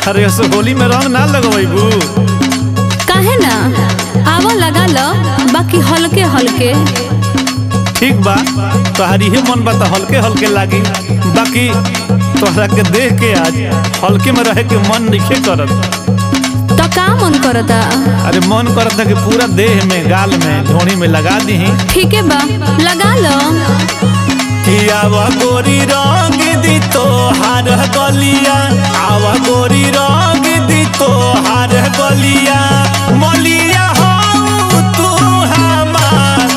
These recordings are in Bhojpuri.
अरे ऐसे होली में रंग ना लगवाइबू काहे ना आवा लगा लो बाकी हल्के हल्के ठीक बा तोहार इहे मन बा तो हल्के हल्के लागी बाकी तोहरा के देख के आज हल्के में रहे के मन नहीं करत तो का मन करता अरे मन करत है कि पूरा देह में गाल में झोड़ी में लगा दी ठीक है बा लगा लो कि आवा गोरी रंग दी तो हार गलिया आवा गोरी रंग दी तो हार गलिया मलिया हो तू हमार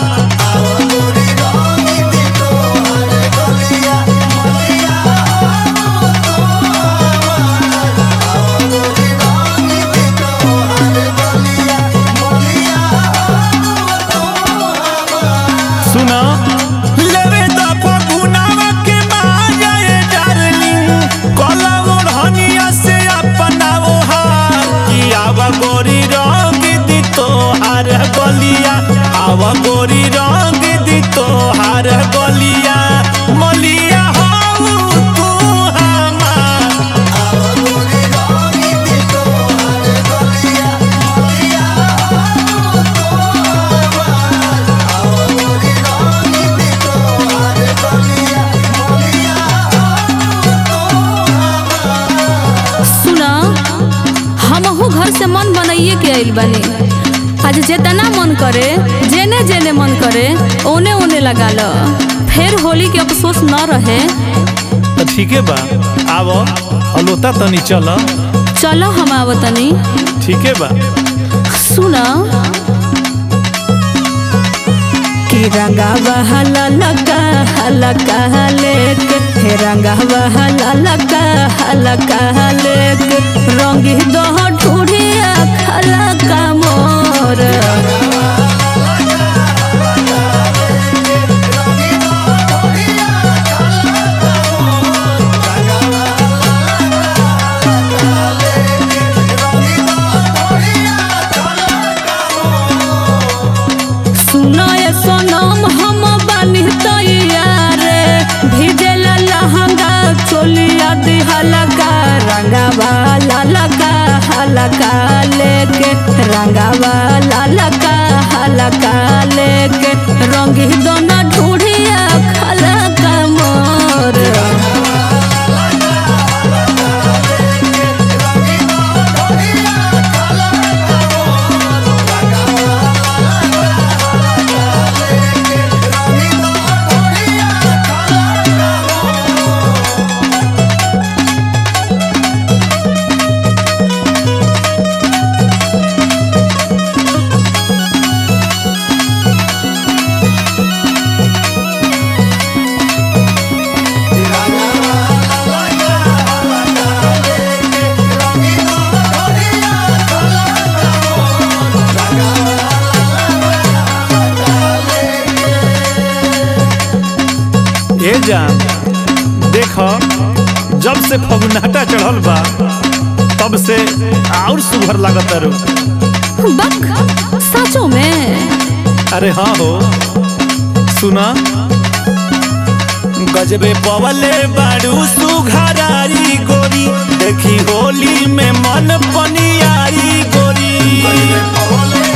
सुना लेवे द फगुनावा के मांगे डार्लिंग कला ओढ़निया से अपना वो हार कि आवा गोरी रंग दी तो हार गलिया आवा गोरी रंग दी तो हार गलिया मलिया हो तू हमार सुना हमहू घर से मन बनाइए के आइल बानी आज जितना मन करे जेने जेने मन करे ओने ओने लगा लो फिर होली के अफसोस न रहे तो ठीक है बा आवो अलोता तनी चल चलो हम आवतनी ठीक है बा सुना कि रंगा बहला लगा हलका लेके हे रंगा बहला लगा हलका लेके रंगी दो ढूढ़िया खलका मोर सुनो ये सोनम हम बानी तैयारे भिजल लहंगा चोलिया दिहलका रंगा वाला लगा हलका लेके रंगा वाला लगा हलका लेके रंगी दोनों ढूढ़िया खलका मोर ए जान देख जब से फगुनाटा चढ़ल बा तब से और सुघर लागत रू बक सचो में अरे हाँ हो सुना गजबे पवले बारू सुघरारी गोरी देखी होली में मन पनियारी गोरी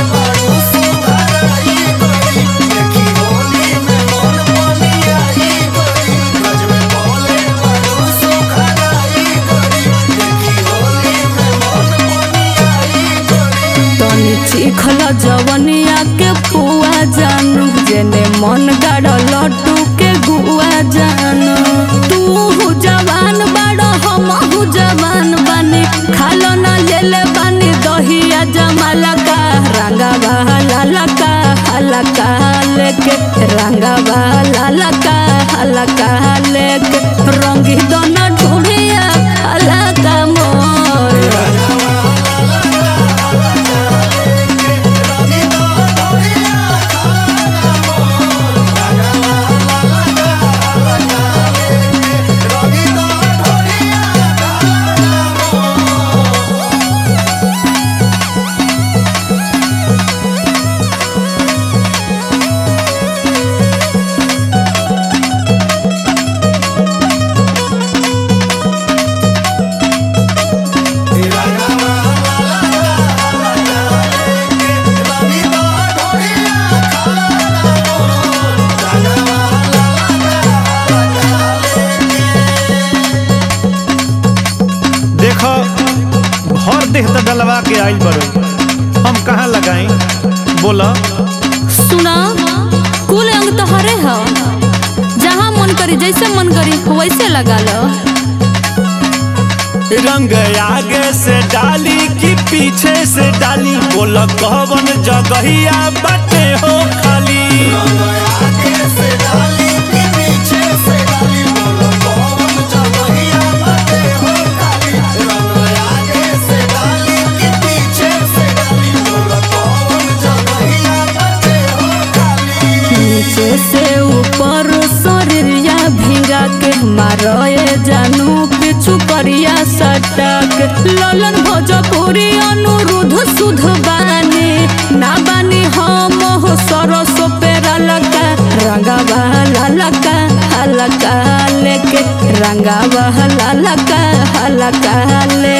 तनी चिखल जवनिया के पुआ जानू जेने मन गाड़ लड्डू के गुआ जानू तू हु जवान बाड़ो हम हु जवान बानी खालो ना लेले बानी दहिया जमाला का रंगा बहाला लका हलका लेके रंगा बहाला लका हलका लेके रंगी दोनों ढूढ़िया हलका मोर आइल बड़ो हम कहाँ लगाई बोला सुना कुल अंग तो हरे ह जहाँ मन करी जैसे मन करी वैसे लगा लो रंग आगे से डाली कि पीछे से डाली बोला कवन जगहिया बाटे हो खाली नीचे से ऊपर शरीरिया भिंगा के मारे जानू पिछु करिया सटक ललन भोजपुरी अनुरुद्ध सुध बानी ना बानी हम हो सरस पेरा लका रंगावा ललका हलका लेके रंगावा ललका हलका ले